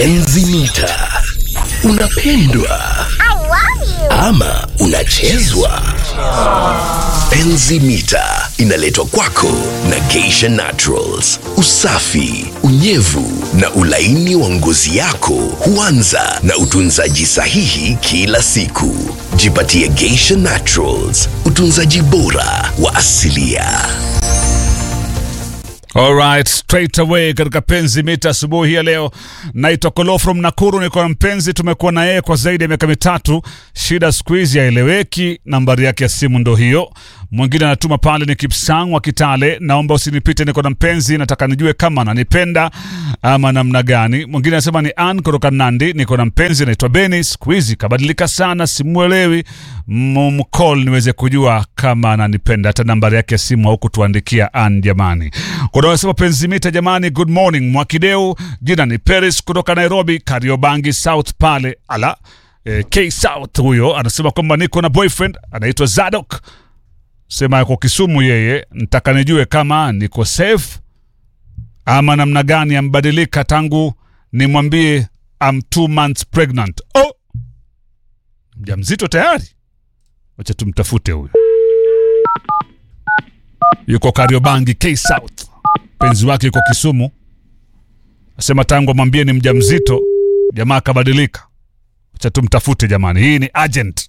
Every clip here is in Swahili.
Enzi mita. Unapendwa ama unachezwa? Enzi mita inaletwa kwako na Geisha Naturals. Usafi, unyevu na ulaini wa ngozi yako huanza na utunzaji sahihi kila siku. Jipatie Geisha Naturals, utunzaji bora wa asilia. Alright, straight away katika penzi mita asubuhi ya leo. Naitwa Kolo from Nakuru, niko na mpenzi, tumekuwa na yeye kwa zaidi ya miaka mitatu. Shida siku hizi haeleweki, nambari yake ya simu ndo hiyo. Mwingine anatuma pale ni Kipsang wa Kitale, naomba usinipite, niko na mpenzi, nataka nijue kama ananipenda ama namna gani. Mwingine anasema ni Ann kutoka Nandi, niko na mpenzi anaitwa Beni, siku hizi kabadilika sana, simuelewi, mcall niweze kujua kama ananipenda. Hata nambari yake ya simu haukutuandikia Ann, jamani. Kuna wanasema penzi mita, jamani, good morning Mwakideu, jina ni Paris kutoka Nairobi, Kariobangi South pale ala eh, K South. Huyo anasema kwamba niko na boyfriend anaitwa Zadok sema yuko Kisumu yeye, ntaka nijue kama niko safe ama namna gani ambadilika tangu nimwambie I'm two months pregnant. Oh, mjamzito tayari? Wacha tumtafute huyu, yuko Kariobangi K South, mpenzi wake yuko Kisumu, asema tangu amwambie ni mjamzito, jamaa akabadilika. Wacha tumtafute jamani, hii ni agent.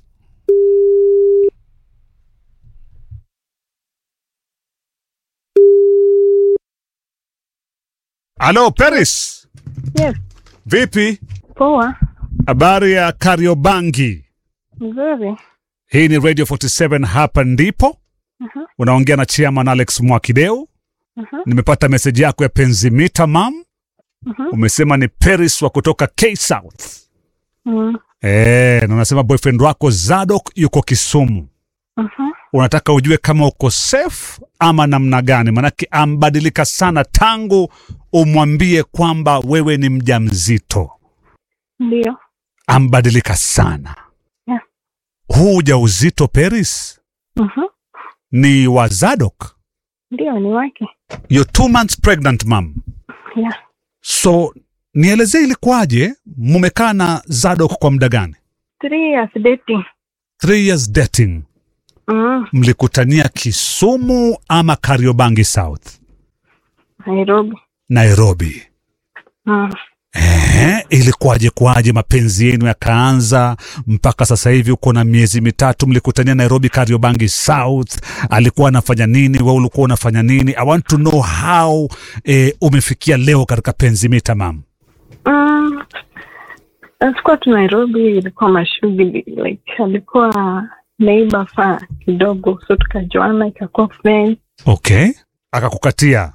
Halo Paris, Yes, vipi? poa, Habari ya Kariobangi? mzuri. Hii ni Radio 47 hapa ndipo. Unaongea na chairman Alex Mwakideu. Nimepata meseji yako ya penzi mita mam. Umesema ni Paris wa kutoka K South. Mm. Eh, na unasema boyfriend wako Zadok yuko Kisumu. Mhm. Unataka ujue kama uko safe ama namna gani? Manake ambadilika sana tangu umwambie kwamba wewe ni mjamzito. Ndio. Ambadilika sana. Yeah. Huu ujauzito Paris Mhm. ni wa Zadok. Ndio ni wake. You're two months pregnant mam. Yeah. So nielezee ilikuwaje, mumekaa na Zadok kwa muda gani? Three years dating. Three years dating. Mm. Mlikutania Kisumu ama Kariobangi South? Nairobi. Nairobi. Mm. Ehe, ilikuwaje kwaje mapenzi yenu yakaanza mpaka sasa hivi uko na miezi mitatu mlikutania Nairobi Kariobangi South alikuwa anafanya nini wewe ulikuwa unafanya nini I want to know how eh, umefikia leo katika penzi mita mam Mm. Alikuwa tu Nairobi, ilikuwa mashughuli like alikuwa neighbor fa kidogo, so tukajuana, ikakuwa friend, okay akakukatia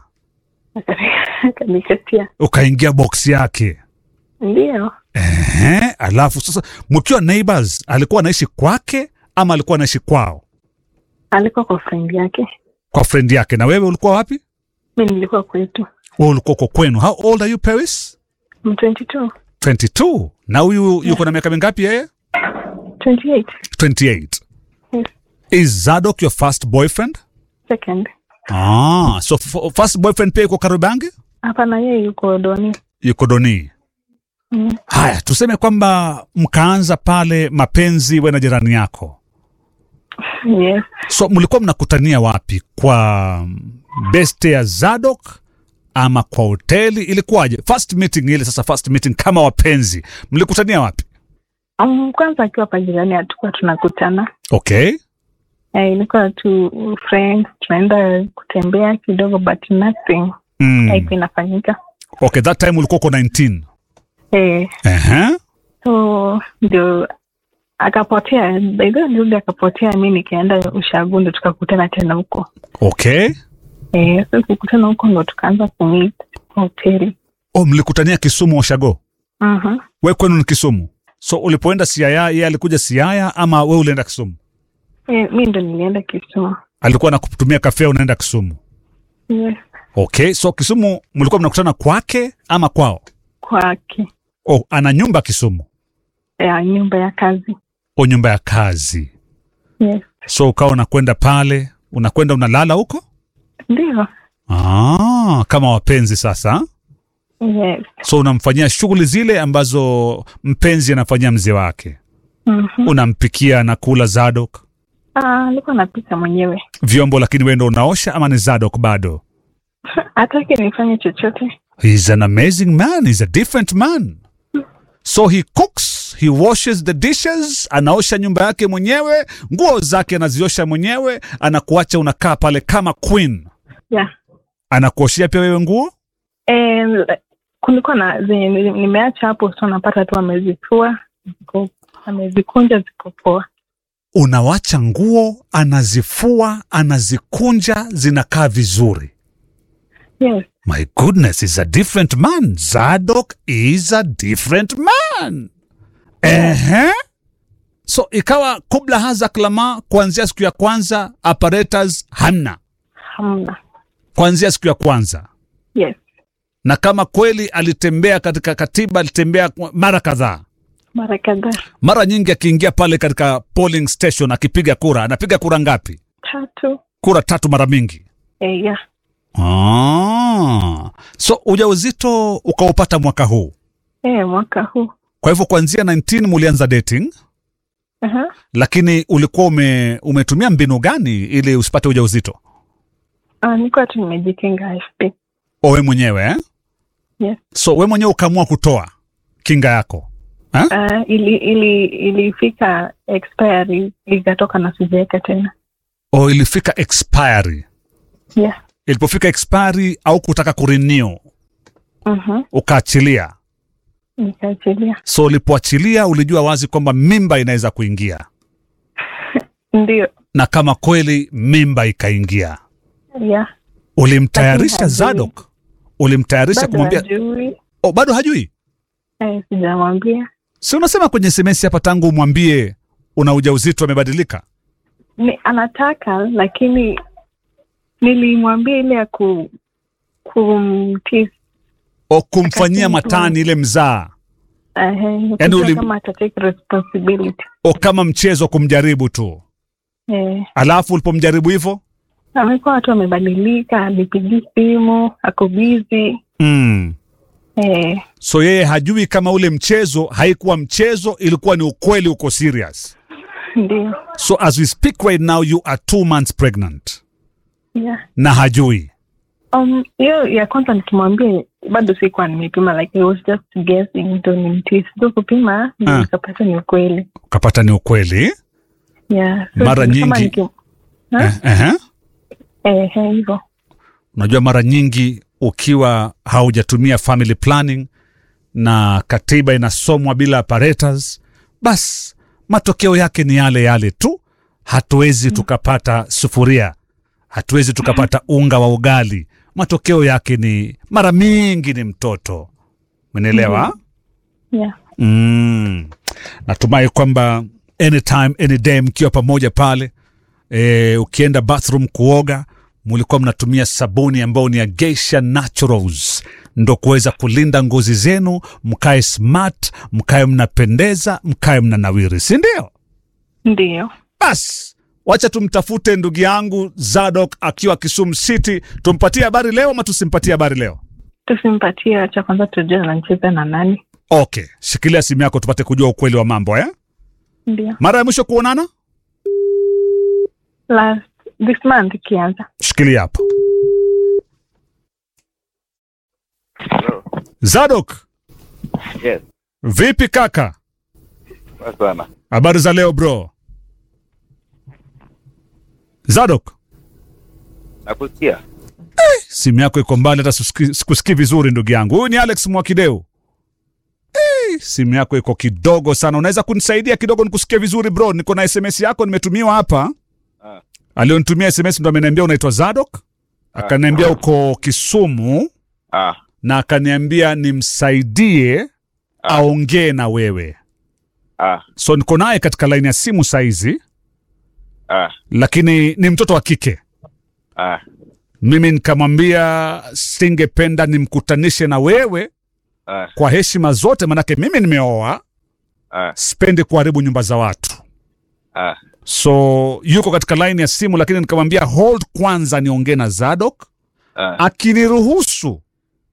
akanikatia. ukaingia box yake Ndio. Ehe, alafu sasa mkiwa neighbors alikuwa anaishi kwake ama alikuwa anaishi kwao Alikuwa kwa friend yake, kwa friend yake na wewe ulikuwa wapi mi nilikuwa kwetu. wewe ulikuwa uko kwenu how old are you Paris I'm 22. 22 na huyu yuko na miaka mingapi yeye 28. 28 Yes. is Zadok your first boyfriend Second. ah so f- first boyfriend pia yuko Kariobangi Hapana, yeye yuko Doni. yuko Doni Mm. haya tuseme kwamba mkaanza pale mapenzi we na jirani yako Yes. so mlikuwa mnakutania wapi kwa beste ya Zadok ama kwa hoteli ilikuwaje first meeting ile sasa first meeting kama wapenzi mlikutania wapi Um, kwanza akiwa hapa jirani hatukuwa tunakutana okay eh, ilikuwa tu friends tunaenda kutembea kidogo but nothing mm. haikuwa inafanyika okay that time ulikuwa uko 19 eh, Ehe. so ndio akapotea baidha nirudi akapotea mi nikaenda ushagu ndo tukakutana tena huko okay eh, so kukutana huko ndo tukaanza kumit kwa hoteli oh mlikutania Kisumu Oshago Mhm. we kwenu ni Kisumu so ulipoenda Siaya yeye alikuja Siaya ama we ulienda Kisumu eh, mi ndo nilienda Kisumu alikuwa nakutumia kafea unaenda Kisumu yes. okay so Kisumu mlikuwa mnakutana kwake ama kwao kwake oh ana nyumba Kisumu ya nyumba ya kazi o nyumba ya kazi yes. so ukawa unakwenda pale unakwenda unalala huko ndio ah, kama wapenzi sasa Yes. so unamfanyia shughuli zile ambazo mpenzi anafanyia mzee wake Mhm. unampikia na kula zadok Ah, nilikuwa napika mwenyewe. vyombo lakini wewe ndo unaosha ama ni zadok bado Hataki nifanye chochote. He's an amazing man. He's a different man. So he cooks, he washes the dishes, anaosha nyumba yake mwenyewe, nguo zake anaziosha mwenyewe, anakuacha unakaa pale kama queen. Yeah. Anakuoshea pia wewe nguo? Eh, kulikuwa na zenye nili- nimeacha hapo, so napata tu amezifua, ziko amezikunja, ziko poa. Unawacha nguo, anazifua, anazikunja, zinakaa vizuri. Yes. My goodness, he's a different man. Zadok is a different man. Ehe. So ikawa kubla haza klama, kuanzia siku ya kwanza apparatus hamna, Hamna. kuanzia siku ya kwanza. Yes. Na kama kweli alitembea katika katiba, alitembea mara kadhaa, Mara kadhaa. mara nyingi akiingia pale katika polling station akipiga kura, anapiga kura ngapi? Tatu. Kura tatu mara mingi. Eh, yeah. Ah. So ujauzito ukaupata mwaka huu Eh, mwaka huu. Kwa hivyo kuanzia 19 mulianza dating, Aha. lakini ulikuwa ume, umetumia mbinu gani ili usipate ujauzito? Ah, nilikuwa tu nimejikinga AFP. O we mwenyewe eh? Yes. So we mwenyewe ukaamua kutoa kinga yako eh? Ah, ili ili ilifika expiry ikatoka na sijaweka tena. O ilifika expiry. Yeah. Ilipofika expiry au kutaka kurenew Mhm. ukaachilia. Nikaachilia. So ulipoachilia ulijua wazi kwamba mimba inaweza kuingia, Ndio. na kama kweli mimba ikaingia, Yeah. ulimtayarisha Lakini hajui. Zadok, ulimtayarisha Bado kumwambia hajui. oh, bado hajui Eh, sijamwambia. si unasema kwenye SMS hapa tangu umwambie una ujauzito amebadilika? Ni anataka lakini nilimwambia ile ya ku kumtii O kumfanyia Akasema- matani ile mzaa, Ehe, Yaani uli- kama atatake responsibility. o kama mchezo kumjaribu tu. Eh, Alafu ulipomjaribu hivyo amekuwa watu wamebadilika, alipigi simu, ako busy. mm. Eh, So yeye hajui kama ule mchezo haikuwa mchezo, ilikuwa ni ukweli, uko serious. ndio. So as we speak right now you are two months pregnant Yeah. na hajui. Um, hiyo ya kwanza nikimwambia bado sikuwa nimepima like I was just guessing ndo nimtii sido kupima ndio Ah. nikapata ni ukweli. Ukapata ni ukweli Yeah. So, Mara ni kama nyingi- niki- Ha? eh, eh. Eh, eh, hivyo. Unajua, mara nyingi ukiwa haujatumia family planning na katiba inasomwa bila apparatus, bas matokeo yake ni yale yale tu. Hatuwezi tukapata sufuria, hatuwezi tukapata unga wa ugali. Matokeo yake ni mara mingi ni mtoto. Umenielewa? Yeah. Mm. Natumai kwamba anytime any day mkiwa pamoja pale e, ukienda bathroom kuoga mulikuwa mnatumia sabuni ambayo ni ya Geisha Naturals ndo kuweza kulinda ngozi zenu, mkae smart, mkae mnapendeza, mkae mnanawiri, si ndio? Ndio. Bas, wacha tumtafute ndugu yangu Zadok akiwa Kisumu City. Tumpatie habari leo ama tusimpatie habari leo? Tusimpatie cha kwanza tujue anacheza na nani. Okay, shikilia simu yako tupate kujua ukweli wa mambo eh? Ndio. Mara ya mwisho kuonana Last this month ikianza. shikilia hapo. Hello. Zadok, Yes, vipi kaka? poa sana. Habari za leo bro? Zadok, Nakusikia. simu yako iko mbali, hata sikusikii sikusikii vizuri ndugu yangu. Huyu ni Alex Mwakideu. Eh, simu yako iko kidogo sana, unaweza kunisaidia kidogo nikusikie vizuri bro? Niko na SMS yako nimetumiwa hapa. Ah. Alionitumia SMS ndo ameniambia unaitwa Zadok, akaniambia uko Kisumu Ah, na akaniambia nimsaidie aongee na wewe. ah, So niko naye katika laini ya simu saizi, ah, lakini ni mtoto wa kike. ah, Mimi nikamwambia singependa nimkutanishe na wewe ah, kwa heshima zote, manake mimi nimeoa, ah, sipendi kuharibu nyumba za watu. ah, So yuko katika laini ya simu, lakini nikamwambia hold kwanza niongee na Zadok, ah, akiniruhusu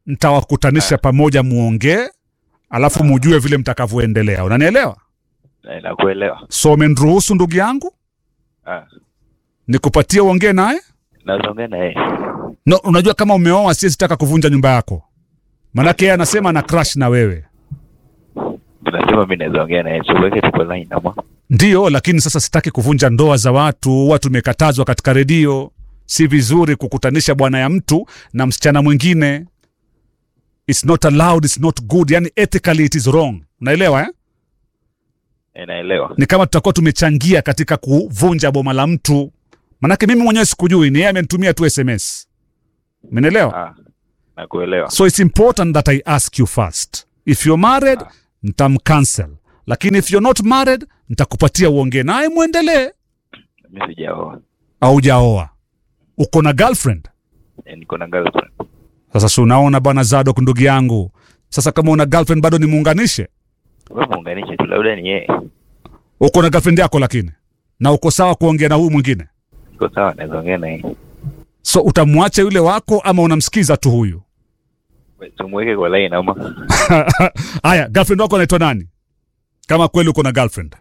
ntawakutanisha pamoja muongee alafu mujue vile mtakavyoendelea unanielewa Eh, nakuelewa. so umeniruhusu ndugu yangu Ah, nikupatie uongee naye naongea na yeye. no, unajua kama umeoa siwezi taka kuvunja nyumba yako manake yeye anasema ana crash na wewe Tunasema mimi naweza ongea na yeye. Tuweke tuko line ama. ndiyo lakini sasa sitaki kuvunja ndoa za watu watu tumekatazwa katika redio si vizuri kukutanisha bwana ya mtu na msichana mwingine its not allowed its not good yani ethically it is wrong unaelewa eh? Eh, naelewa. ni kama tutakuwa tumechangia katika kuvunja boma la mtu manake mimi mwenyewe sikujui ni yeye amenitumia tu sms umenielewa Ah, nakuelewa. so it's important that i ask you first if you're married ntamcancel lakini if you're not married ntakupatia uongee naye mwendelee Mimi sijaoa. aujaoa uko na girlfriend Eh, niko na girlfriend. sasa si unaona bwana zadok ndugu yangu sasa kama una girlfriend bado nimuunganishe Wewe muunganishe tu labda ni yeye. uko na girlfriend yako lakini na uko sawa kuongea na huyu mwingine Iko sawa naweza ongea na yeye. so utamwacha yule wako ama unamsikiza tu huyu We, Tumweke kwa line ama. haya girlfriend wako anaitwa nani kama kweli uko na girlfriend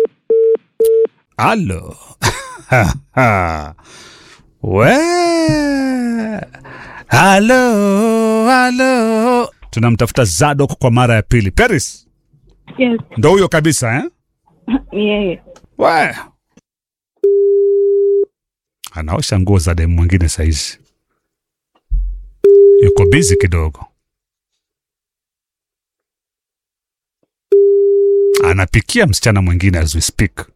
halo we halo halo tunamtafuta zadok kwa mara ya pili paris Yes, ndo huyo kabisa eh? ni yeye. we anaosha nguo za demu mwingine saizi yuko bizi kidogo anapikia msichana mwingine as we speak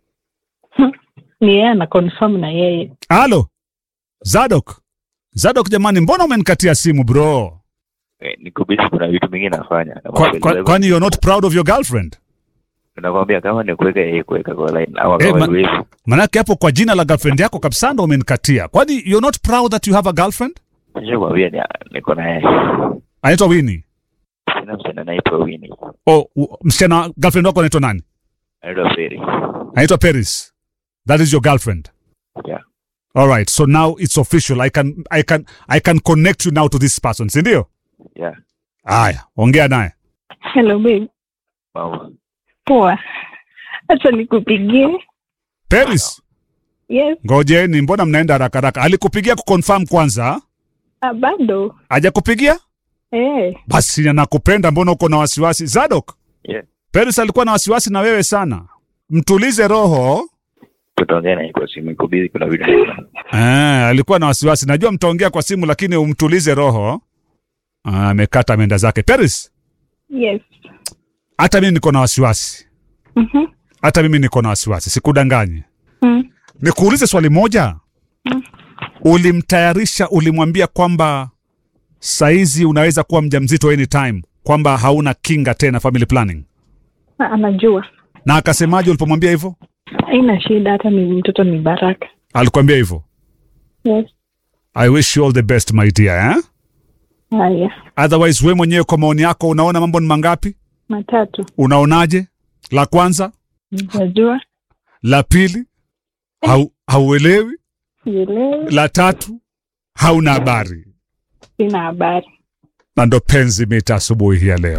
Ni yeye ana confirm na yeye. halo zadok zadok jamani mbona umenikatia simu bro Eh, niko busy kuna vitu mingi nafanya. Na Kwa- mambo kwa- ya- kwani you're not proud of your girlfriend Nakwambia kama ni kuweka yeye kuweka kwa line ama Eh, kama ma- ni wewe. manake hapo kwa jina la girlfriend yako kabisa ndo umenikatia kwani you're not proud that you have a girlfriend Nishakwambia ni niko na yeye. anaitwa wini Sina msichana anaitwa Winnie. oh, u- msichana girlfriend wako anaitwa nani Anaitwa Feri. anaitwa paris that is your girlfriend Yeah. all right so now it's official i can, I can, I can connect you now to this person sindio Yeah. haya ongea naye Hello babe. Mambo. Poa. Acha nikupigie. paris Yes, ngojeni mbona mnaenda haraka haraka alikupigia kuconfirm kwanza ah, bado. hajakupigia Eh, basi anakupenda mbona uko na wasiwasi zadok Yeah. paris alikuwa na wasiwasi na wewe sana mtulize roho Tutaongea na yeye kwa simu. Iko busy kuna vitu nafanya. Ah, alikuwa na wasiwasi najua mtaongea kwa simu lakini umtulize roho Ah, amekata menda zake paris yes. hata mimi niko na wasiwasi Mhm. hata mimi niko na wasiwasi sikudanganye Mm. nikuulize swali moja ulimtayarisha ulimwambia kwamba saizi unaweza kuwa mjamzito anytime kwamba hauna kinga tena family planning Ah, Anajua. na akasemaje ulipomwambia hivyo Haina shida hata ni mtoto ni baraka. alikwambia hivyo Yes. i wish you all the best my dear eh? Haya. otherwise we mwenyewe kwa maoni yako unaona mambo ni mangapi Matatu. unaonaje la kwanza Najua. la pili hau, hauelewi Sielewi. la tatu hauna habari Sina habari. na ndo penzi mita asubuhi hii ya leo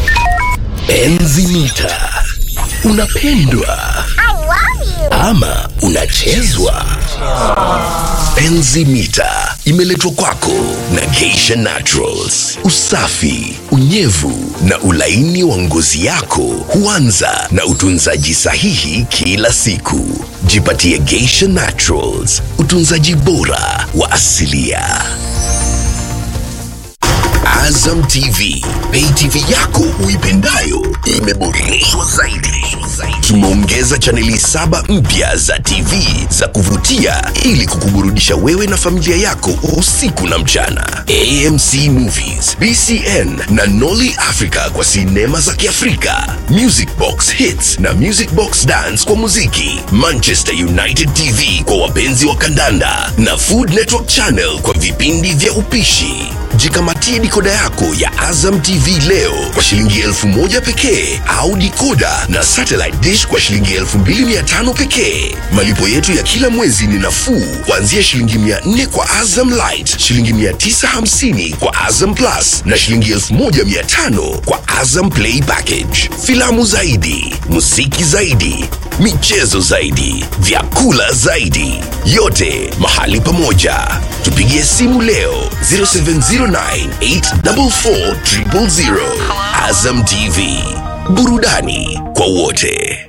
Enzi mita. Unapendwa ama unachezwa? Enzi mita imeletwa kwako na Geisha Naturals. Usafi, unyevu na ulaini wa ngozi yako huanza na utunzaji sahihi kila siku. Jipatie Geisha Naturals, utunzaji bora wa asilia. Azam TV, pay TV yako uipendayo imeboreshwa zaidi. Tumeongeza chaneli saba mpya za TV za kuvutia ili kukuburudisha wewe na familia yako usiku na mchana. AMC Movies, BCN na Nolly Africa kwa sinema za Kiafrika, Music Box Hits na Music Box Dance kwa muziki, Manchester United TV kwa wapenzi wa kandanda na Food Network Channel kwa vipindi vya upishi. Jikamatie dikoda yako ya Azam TV leo kwa shilingi elfu moja pekee au dikoda na satellite dish kwa shilingi elfu mbili mia tano pekee. Malipo yetu ya kila mwezi ni nafuu kuanzia shilingi mia nne kwa Azam Light, shilingi mia tisa hamsini kwa Azam Plus na shilingi elfu moja mia tano kwa Azam Play Package. Filamu zaidi, muziki zaidi, michezo zaidi, vyakula zaidi, yote mahali pamoja. Tupigie simu leo 0709844000. Azam TV, burudani kwa wote.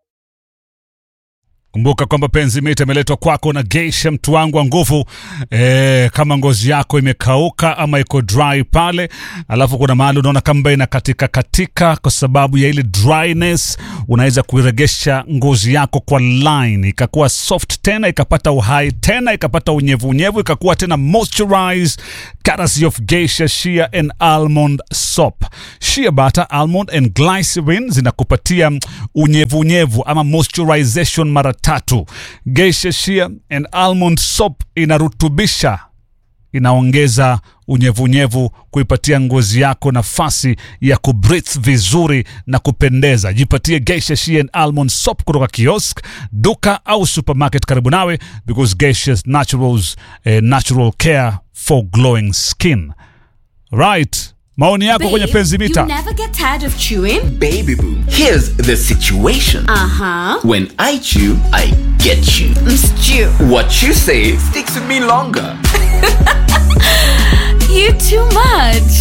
Kumbuka kwamba penzi mita imeletwa kwako na Geisha, mtu wangu wa nguvu. E, kama ngozi yako imekauka ama iko dry pale, alafu kuna mahali unaona kamba ina katika katika kwa sababu ya ile dryness, unaweza kuiregesha ngozi yako kwa line ikakuwa soft tena, ikapata uhai tena, ikapata unyevu unyevu, ikakuwa tena moisturized, courtesy of Geisha Shea and Almond Soap. Shea butter, almond and glycerin zinakupatia mm, unyevu unyevu ama moisturization mara tatu. Geisha Shea and Almond Soap inarutubisha inaongeza unyevunyevu kuipatia ngozi yako nafasi ya kubreathe vizuri na kupendeza. Jipatie Geisha Shea and Almond Soap kutoka kiosk, duka au supermarket karibu nawe, because Geisha Naturals, eh, natural care for glowing skin. Right, maoni yako kwenye penzi you mita. never get tired of chewing? Baby boo, here's the situation. Uh huh. When I chew, I get you. Stew. What you say sticks with me longer. You too much.